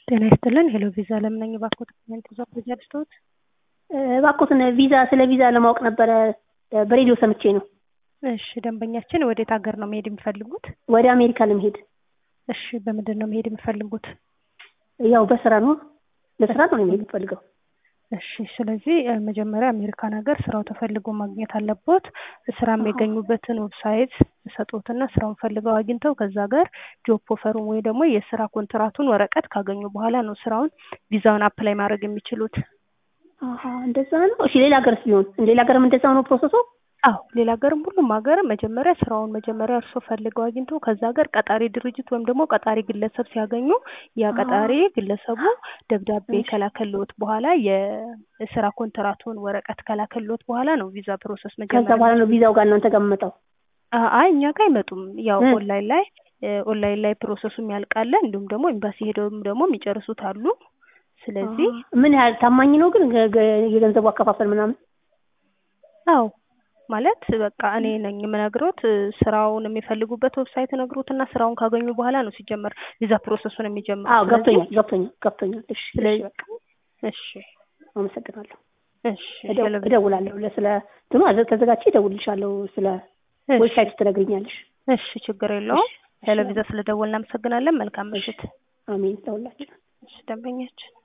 ጤና ይስጥልን ሄሎ ቪዛ ለምን ነኝ እባክዎት ኮሜንት ይዘው ፕሮጀክት ያድርሱት እባክዎትን ቪዛ ስለ ቪዛ ለማወቅ ነበረ በሬዲዮ ሰምቼ ነው። እሺ ደንበኛችን ወዴት ሀገር ነው መሄድ የሚፈልጉት? ወደ አሜሪካ ለመሄድ እሺ በምንድን ነው መሄድ የሚፈልጉት? ያው በስራ ነው ለስራ ነው መሄድ የምፈልገው። እሺ ስለዚህ እ መጀመሪያ አሜሪካን ሀገር ስራው ተፈልጎ ማግኘት አለቦት። ስራ የሚያገኙበትን ዌብሳይት ሰጡትና ስራውን ፈልገው አግኝተው ከዛ ሀገር ጆብ ኦፈሩን ወይ ደግሞ የስራ ኮንትራቱን ወረቀት ካገኙ በኋላ ነው ስራውን ቪዛውን አፕላይ ማድረግ የሚችሉት። አሀ እንደዛ ነው። እሺ ሌላ ሀገርስ ቢሆን ሌላ ሀገርም እንደዛው ነው ፕሮሰሱ? አዎ ሌላ ሀገርም ሁሉም ሀገር መጀመሪያ ስራውን መጀመሪያ እርሶ ፈልገው አግኝተው ከዛ ሀገር ቀጣሪ ድርጅት ወይም ደግሞ ቀጣሪ ግለሰብ ሲያገኙ ያ ቀጣሪ ግለሰቡ ደብዳቤ ከላከልዎት በኋላ የስራ ኮንትራቱን ወረቀት ከላከልዎት በኋላ ነው ቪዛ ፕሮሰስ ከዛ መጀመሪያ በኋላ ነው ቪዛው ጋር እናንተ ጋር የምመጣው? አ- አይ እኛ ጋር አይመጡም። ያው እ። ኦንላይን ላይ እ ኦንላይን ላይ ፕሮሰሱም ያልቃለ እንዲሁም ደግሞ ኤምባሲ ሄደውም ደግሞ የሚጨርሱት አሉ። ስለዚህ አሀ። ምን ያህል ታማኝ ነው ግን ገ- ገ- የገንዘቡ አከፋፈል ምናምን? አዎ ማለት በቃ እኔ ነኝ የምነግሮት እ ስራውን የሚፈልጉበት ዌብሳይት ነግሮትና ስራውን ካገኙ በኋላ ነው ሲጀመር ቪዛ ፕሮሰሱን የሚጀምሩት። አዎ ስለዚህ ገብቶኛል ገብቶኛል ገብቶኛል። እሺ እሺ ስለዚህ በቃ እሺ አመሰግናለሁ። እሺ እደው- ሄሎ እደውላለሁ ለስለ እንትኑ አዘ- ተዘጋጅቼ እደውልልሻለሁ ስለ እሺ ዌብሳይቱ ትነግሪኛለሽ። እሺ ችግር የለውም። እሺ ሄሎ ቪዛ ስለደወልን እናመሰግናለን። መልካም ምሽት። አሜን ለሁላችን። እሺ ደንበኛችን